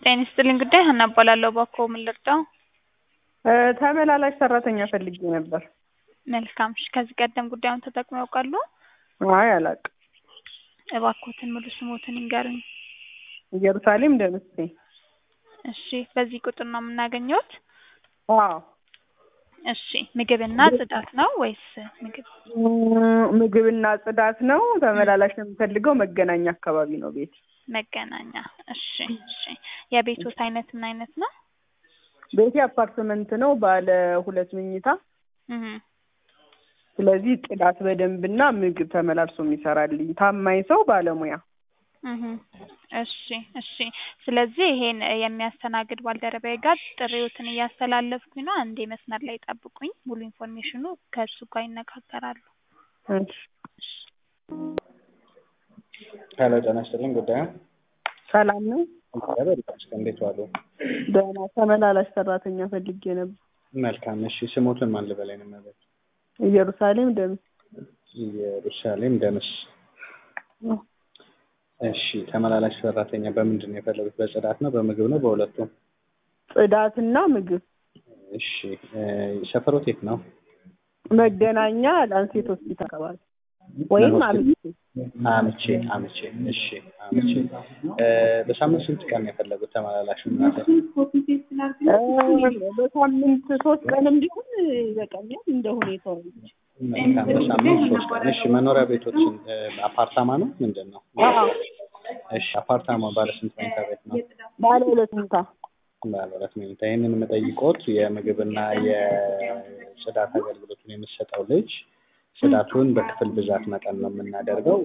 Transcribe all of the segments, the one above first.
ጤና ይስጥልኝ ጉዳይ ሀና እባላለሁ። እባክዎ ምን ልርዳው? ተመላላሽ ሰራተኛ ፈልጌ ነበር። መልካም እሺ። ከዚህ ቀደም ጉዳዩን ተጠቅመው ያውቃሉ? አይ አላውቅም። እባክዎትን ሙሉ ስሞትን ይንገሩኝ። ኢየሩሳሌም ደምሴ። እሺ። በዚህ ቁጥር ነው የምናገኘዎት? አዎ። እሺ። ምግብና ጽዳት ነው ወይስ ምግብ? ምግብና ጽዳት ነው። ተመላላሽ ነው የምፈልገው። መገናኛ አካባቢ ነው ቤት። መገናኛ። እሺ እሺ። የቤቶት አይነት ምን አይነት ነው? ቤቴ አፓርትመንት ነው፣ ባለ ሁለት መኝታ። እህ ስለዚህ ጽዳት በደንብና ምግብ ተመላልሶ የሚሰራልኝ ታማኝ ሰው ባለሙያ። እህ እሺ እሺ። ስለዚህ ይሄን የሚያስተናግድ ባልደረባዬ ጋር ጥሪዎትን እያስተላለፍኩኝ ነው። አንዴ መስመር ላይ ጠብቁኝ። ሙሉ ኢንፎርሜሽኑ ከእሱ ጋር ይነጋገራሉ። እሺ። ሄሎ ጤና ይስጥልኝ። ጉዳዩ ሰላም ነው? እግዚአብሔር ይመስገን። እንዴት ዋሉ? ደህና። ተመላላሽ ሰራተኛ ፈልጌ ነበር። መልካም። እሺ ስሞትን ማን ልበላይ ነው ማለት? ኢየሩሳሌም ደምስ። ኢየሩሳሌም ደምስ። እሺ ተመላላሽ ሰራተኛ በምንድን ነው የፈለጉት? በጽዳት ነው፣ በምግብ ነው፣ በሁለቱም? ጽዳትና ምግብ። እሺ ሰፈሮት የት ነው? መገናኛ ላንሴት ሆስፒታል አካባቢ ወይም አምስት አምቼ አምቼ። እሺ አምቼ። በሳምንት ስንት ቀን ነው የፈለጉት ተመላላሽ? እናት በሳምንት ሶስት ቀንም ቢሆን ይበቃኛል እንደ ሁኔታው። መልካም። በሳምንት ሶስት ቀን። እሺ መኖሪያ ቤቶችን አፓርታማ ነው ምንድን ነው? አዎ እሺ አፓርታማ ባለ ስንት መኝታ ቤት ነው? ባለ ሁለት መኝታ። ባለ ሁለት መኝታ። ይህንን የምጠይቆት የምግብና የጽዳት አገልግሎቱን የምትሰጠው ልጅ ጽዳቱን በክፍል ብዛት መጠን ነው የምናደርገው።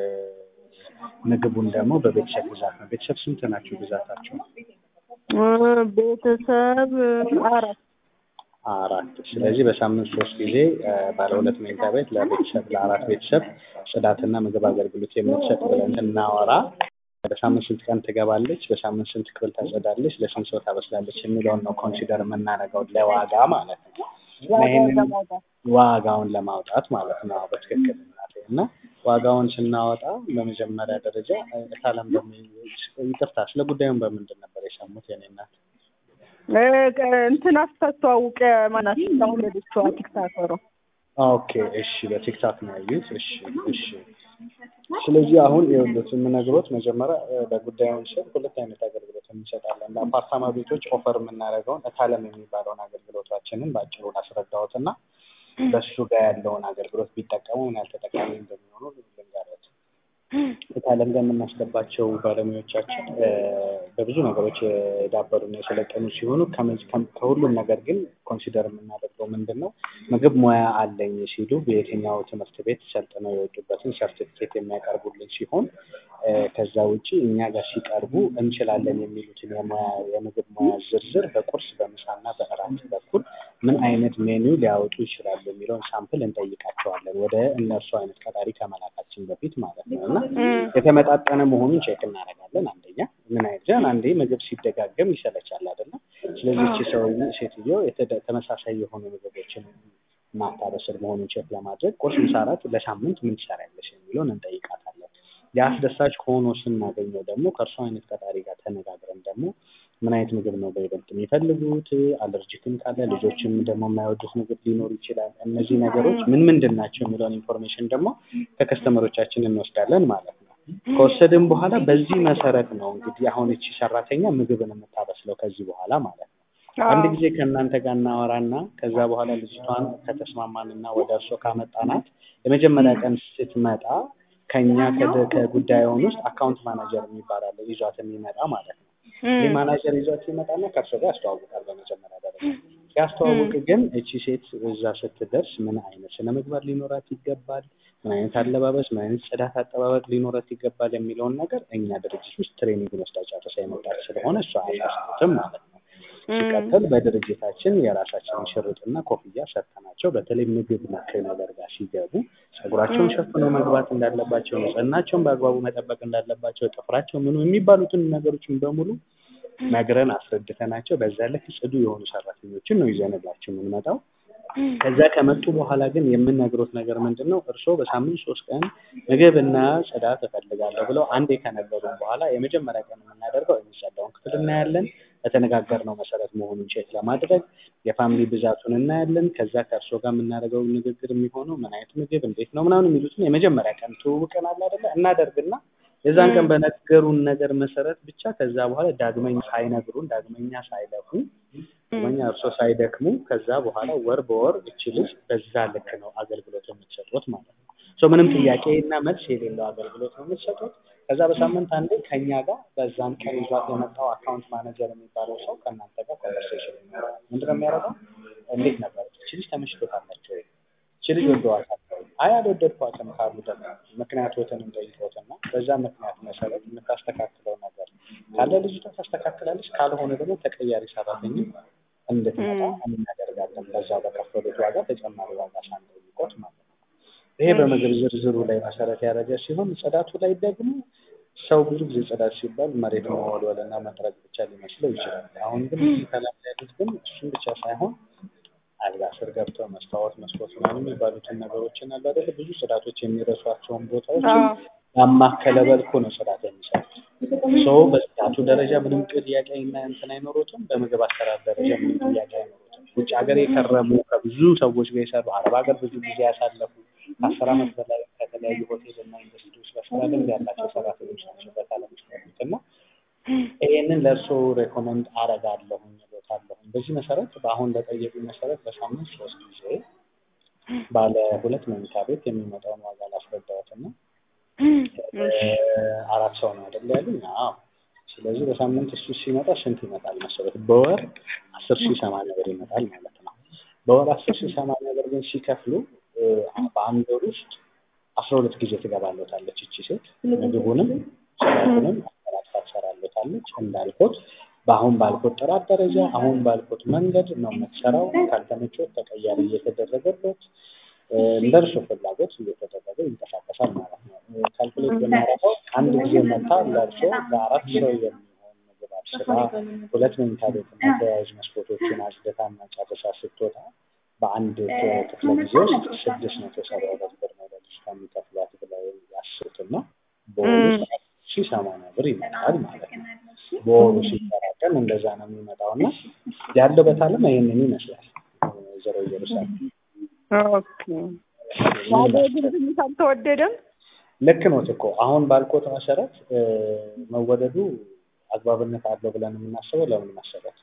ምግቡን ደግሞ በቤተሰብ ብዛት ነው። ቤተሰብ ስንት ናቸው ብዛታቸው? ቤተሰብ አራት አራት። ስለዚህ በሳምንት ሶስት ጊዜ ባለ ሁለት መኝታ ቤት ለቤተሰብ ለአራት ቤተሰብ ጽዳትና ምግብ አገልግሎት የምትሰጥ ብለን እናወራ በሳምንት ስንት ቀን ትገባለች፣ በሳምንት ስንት ክፍል ታጸዳለች፣ ለስንት ሰው ታበስላለች የሚለውን ነው ኮንሲደር የምናደርገው ለዋጋ ማለት ነው። ይህንን ዋጋውን ለማውጣት ማለት ነው። በትክክል እናቴ እና ዋጋውን ስናወጣ በመጀመሪያ ደረጃ እታለም ይቅርታ፣ ስለ ጉዳዩን በምንድን ነበር የሰሙት የኔ እናት? እንትን አስተዋውቀ ማናት ለወለደችዋ ቲክታከሯ። ኦኬ እሺ፣ በቲክታክ ነው ያዩት። እሺ እሺ። ስለዚህ አሁን የሁሉት የምነግሮት መጀመሪያ በጉዳዩን ስር ሁለት አይነት አገልግሎት እንሰጣለን። ለአፓርታማ ቤቶች ኦፈር የምናደርገውን እታለም የሚባለውን አገልግሎታችንን በአጭሩ ላስረዳዎት እና በእሱ ጋር ያለውን አገልግሎት ቢጠቀሙ ምን ያህል ተጠቃሚ እንደሚሆኑ ልንገሮት። እታለም ጋር የምናስገባቸው ባለሙያዎቻችን በብዙ ነገሮች የዳበሩና የሰለጠኑ ሲሆኑ ከሁሉም ነገር ግን ኮንሲደር የምናደርገው ምንድን ነው ምግብ ሙያ አለኝ ሲሉ በየትኛው ትምህርት ቤት ሰልጥነው የወጡበትን ሰርቲፊኬት የሚያቀርቡልን ሲሆን ከዛ ውጪ እኛ ጋር ሲቀርቡ እንችላለን የሚሉትን የሙያ የምግብ ሙያ ዝርዝር በቁርስ በምሳና በእራት በኩል ምን አይነት ሜኒው ሊያወጡ ይችላሉ የሚለውን ሳምፕል እንጠይቃቸዋለን ወደ እነርሱ አይነት ቀጣሪ ከመላካችን በፊት ማለት ነው እና የተመጣጠነ መሆኑን ቼክ እናደርጋለን። አንደኛ ምን አይነት አንዴ ምግብ ሲደጋገም ይሰለቻል አይደለም። ስለዚህ እቺ ሰው ሴትዮ ተመሳሳይ የሆኑ ምግቦችን ማታበስል መሆኑን ቼክ ለማድረግ ቁርስ፣ ምሳ፣ እራት ለሳምንት ምን ትሰሪያለሽ የሚለውን እንጠይቃታለን። የአስደሳች ሆኖ ስናገኘው ደግሞ ከእርሷ አይነት ቀጣሪ ጋር ተነጋግረን ደግሞ ምን አይነት ምግብ ነው በይበልጥ የሚፈልጉት፣ አለርጂክም ካለ ልጆችም ደግሞ የማይወዱት ምግብ ሊኖር ይችላል። እነዚህ ነገሮች ምን ምንድን ናቸው የሚለውን ኢንፎርሜሽን ደግሞ ከከስተመሮቻችን እንወስዳለን ማለት ነው። ከወሰድን በኋላ በዚህ መሰረት ነው እንግዲህ አሁን እቺ ሰራተኛ ምግብን የምታበስለው ከዚህ በኋላ ማለት ነው። አንድ ጊዜ ከእናንተ ጋር እናወራና ከዛ በኋላ ልጅቷን ከተስማማንና ወደ እርሶ ካመጣናት የመጀመሪያ ቀን ስትመጣ ከኛ ከጉዳዩን ውስጥ አካውንት ማናጀር የሚባል አለ ይዟት የሚመጣ ማለት ነው። ይህ ማናጀር ይዟት ይመጣና ከእርሶ ጋር ያስተዋውቃል። በመጀመሪያ ደረጃ ሲያስተዋውቅ ግን እቺ ሴት እዛ ስትደርስ ምን አይነት ስነ ምግባር ሊኖራት ይገባል፣ ምን አይነት አለባበስ፣ ምን አይነት ጽዳት አጠባበቅ ሊኖራት ይገባል የሚለውን ነገር እኛ ድርጅት ውስጥ ትሬኒንግ ወስዳ ጨርሳ የመጣች ስለሆነ እሷ አያሳስትም ማለት ነው። ሲቀጥል በድርጅታችን የራሳችንን ሽርጥና ኮፍያ ሰጥተናቸው በተለይ ምግብ ነክ ነገር ጋር ሲገቡ ጸጉራቸውን ሸፍነው መግባት እንዳለባቸው፣ ንጽህናቸውን በአግባቡ መጠበቅ እንዳለባቸው፣ ጥፍራቸው ምኑ የሚባሉትን ነገሮችን በሙሉ ነግረን አስረድተናቸው በዛ ልክ ጽዱ የሆኑ ሰራተኞችን ነው ይዘንላቸው የምንመጣው። ከዛ ከመጡ በኋላ ግን የምነግሮት ነገር ምንድን ነው? እርስዎ በሳምንት ሶስት ቀን ምግብና ጽዳት እፈልጋለሁ ብለው አንዴ ከነገሩን በኋላ የመጀመሪያ ቀን የምናደርገው የሚጸዳውን ክፍል እናያለን። በተነጋገርነው መሰረት መሆኑን ቼክ ለማድረግ የፋሚሊ ብዛቱን እናያለን። ከዛ ከእርስዎ ጋር የምናደርገው ንግግር የሚሆነው ምን አይነት ምግብ እንዴት ነው ምናምን የሚሉትን የመጀመሪያ ቀን ትውውቅን አለ አይደለ እናደርግና የዛን ቀን በነገሩን ነገር መሰረት ብቻ ከዛ በኋላ ዳግመኛ ሳይነግሩን ዳግመኛ ሳይለፉ ዳግመኛ እርሶ ሳይደክሙ ከዛ በኋላ ወር በወር እቺ ልጅ በዛ ልክ ነው አገልግሎት የምትሰጡት ማለት ነው። ሶ ምንም ጥያቄ እና መልስ የሌለው አገልግሎት ነው የምትሰጡት። ከዛ በሳምንት አንዴ ከኛ ጋር በዛን ቀን ይዟት የመጣው አካውንት ማኔጀር የሚባለው ሰው ከእናንተ ጋር ኮንቨርሴሽን ይኖራል። ምንድነው የሚያደርገው? እንዴት ነበር እቺ ልጅ ተመችቶታላቸው ወይ? እቺ ልጅ ወደዋታል ወይ? አይ አልወደድኳትም ካሉ ደግሞ ምክንያቶትን እንጠይቆትና በዛ ምክንያት መሰረት የምታስተካክለው ነገር ካለ ልጅቷ ታስተካክላለች፣ ካልሆነ ደግሞ ተቀያሪ ሰራተኛ እንድትመጣ እናደርጋለን። በዛ በከፈሉት ዋጋ ተጨማሪ ዋጋ ሳንጠይቆት ማለት ነው። ይሄ በምግብ ዝርዝሩ ላይ መሰረት ያደረገ ሲሆን ጽዳቱ ላይ ደግሞ ሰው ብዙ ጊዜ ጽዳት ሲባል መሬት መወልወል እና መጥረግ ብቻ ሊመስለው ይችላል። አሁን ግን እዚህ ከላይ ያሉት ግን እሱም ብቻ ሳይሆን አልጋ ስር ገብተው መስታወት፣ መስኮት ምናምን የሚባሉትን ነገሮችን አሉ አይደለ ብዙ ጽዳቶች የሚረሷቸውን ቦታዎች ያማከለ መልኩ ነው ጽዳት የሚሰሩት። ሰው በጽዳቱ ደረጃ ምንም ጥያቄ እና እንትን አይኖሩትም። በምግብ አሰራር ደረጃ ምንም ጥያቄ አይኖሩትም። ውጭ ሀገር የከረሙ ከብዙ ሰዎች ጋር የሰሩ አረብ ሀገር ብዙ ጊዜ ያሳለፉ ከአስር ዓመት በላይ ከተለያዩ ሆቴል እና ኢንዱስትሪዎች በስራ ልምድ ያላቸው ሰራተኞች ናቸው በዓለም ውስጥ ያሉት እና ይሄንን ለእርስዎ ሬኮመንድ አረጋለሁኝ እሎታለሁኝ። በዚህ መሰረት በአሁን በጠየቁ መሰረት በሳምንት ሶስት ጊዜ ባለ ሁለት መኝታ ቤት የሚመጣውን ዋጋ ላስረዳዎትና አራት ሰው ነው አይደል ያሉኝ? አዎ። ስለዚህ በሳምንት እሱ ሲመጣ ስንት ይመጣል መሰረት? በወር አስር ሺህ ሰማንያ ብር ይመጣል ማለት ነው። በወር አስር ሺህ ሰማንያ ብር ግን ሲከፍሉ በአንድ ወር ውስጥ አስራ ሁለት ጊዜ ትገባለታለች እቺ ሴት ምግቡንም ጽዳቱንም አጠራቅታ ትሰራለታለች። እንዳልኩት በአሁን ባልኩት ጥራት ደረጃ አሁን ባልኩት መንገድ ነው የምትሰራው። ካልተመቾት ተቀያሪ እየተደረገበት እንደ እርሱ ፍላጎት እየተደረገ ይንቀሳቀሳል ማለት ነው። ካልኩሌት ብናደርገው አንድ ጊዜ መታ ለእርሶ ለአራት ሰው የሚሆን ምግብ አብስላ ሁለት መኝታ ቤትና ተያያዥ መስኮቶችን አጽድታና ጨርሳ ስትወጣ በአንድ ክፍለ ጊዜ ውስጥ ስድስት መቶ ሰባ ሁለት ብር ነው ለልጅቷ የሚከፍሏት ብለው ያስቡትና በወሩ ሺ ሰማንያ ብር ይመጣል ማለት ነው። በወሩ ሲጠራቀም እንደዛ ነው የሚመጣው እና ያለው በታለም ይህንን ይመስላል። ወይዘሮ ኢየሩሳሌም ኦኬ ዋጋው ግን ትንሽ አልተወደደም? ልክ ኖት እኮ አሁን ባልኮት መሰረት መወደዱ አግባብነት አለው ብለን የምናስበው ለምን መሰረት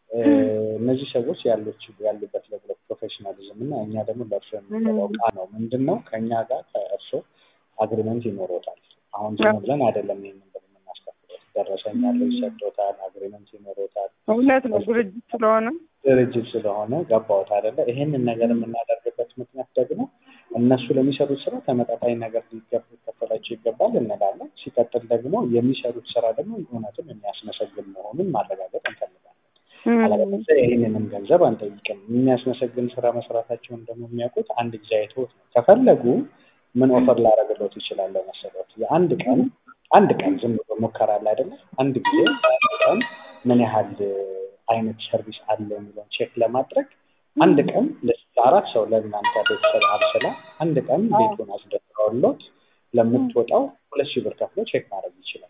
እነዚህ ሰዎች ያሉች ያሉበት ለብለ ፕሮፌሽናሊዝም እና እኛ ደግሞ ለእርሶ የሚገባው ቃ ነው ምንድን ነው ከእኛ ጋር ከእርሶ አግሪመንት ይኖሮታል። አሁን ዝም ብለን አይደለም ይህንን ብር የምናስከፍለው። ደረሰኝ ያለው ይሰጦታል፣ አግሪመንት ይኖሮታል። እውነት ነው ድርጅት ስለሆነ ድርጅት ስለሆነ ገባዎት አይደለ? ይሄንን ነገር የምናደርግበት ምክንያት ደግሞ እነሱ ለሚሰሩት ስራ ተመጣጣኝ ነገር ሊከፈላቸው ይገባል እንላለን። ሲቀጥል ደግሞ የሚሰሩት ስራ ደግሞ እውነትም የሚያስመሰግን መሆኑን ማረጋገጥ እንፈልጋለን። አለበለዚያ ይህንንም ገንዘብ አንጠይቅም። የሚያስመሰግን ስራ መስራታቸውን ደግሞ የሚያውቁት አንድ ጊዜ አይተውት ነው። ከፈለጉ ምን ኦፈር ላደርግሎት ይችላለሁ መሰሎት? የአንድ ቀን አንድ ቀን ዝም ብሎ ሙከራ አለ አይደለ? አንድ ጊዜ አንድ ቀን ምን ያህል አይነት ሰርቪስ አለ የሚለውን ቼክ ለማድረግ አንድ ቀን ለአራት ሰው ለእናንተ ቤተሰብ አብስላ አንድ ቀን ቤቱን አስደፍረውሎት ለምትወጣው ሁለት ሺህ ብር ከፍሎ ቼክ ማድረግ ይችላል።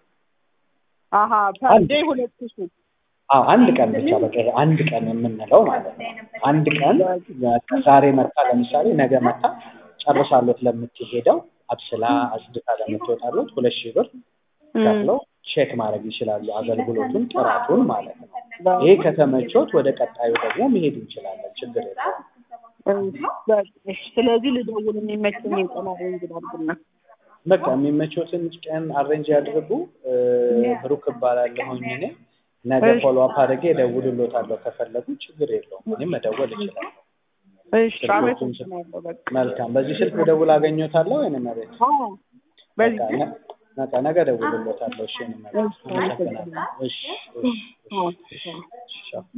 አሀ ፐርዴ ሁለት ሺህ አዎ አንድ ቀን ብቻ በቃ ይሄ አንድ ቀን የምንለው ማለት ነው። አንድ ቀን ዛሬ መታ ለምሳሌ ነገ መታ ጨርሳሎት ለምትሄደው አብስላ አጽድታ ለምትወጣሎት ሁለት ሺህ ብር ከፍለው ቼክ ማድረግ ይችላሉ፣ አገልግሎቱን ጥራቱን ማለት ነው። ይሄ ከተመቾት ወደ ቀጣዩ ደግሞ መሄድ እንችላለን፣ ችግር የለውም። ስለዚህ ልደውል የሚመቸኝ ቀን አሬንጅ አድርግና በቃ የሚመቾትን ቀን አሬንጅ ያድርጉ። ብሩክ እባላለሁኝ እኔ ነገ ፎሎ አፕ አድርጌ እደውልሎታለሁ ከፈለጉ ችግር የለውም። እኔም መደወል እችላለሁ። እሺ አመሰግናለሁ። በቃ መልካም። በዚህ ስልክ ብደውል አገኘዎታለሁ ወይንም መቤት? አዎ በዚህ በቃ ነገ እደውልሎታለሁ። እሺ እኔ መቤት አመሰግናለሁ። እሺ እሺ እሺ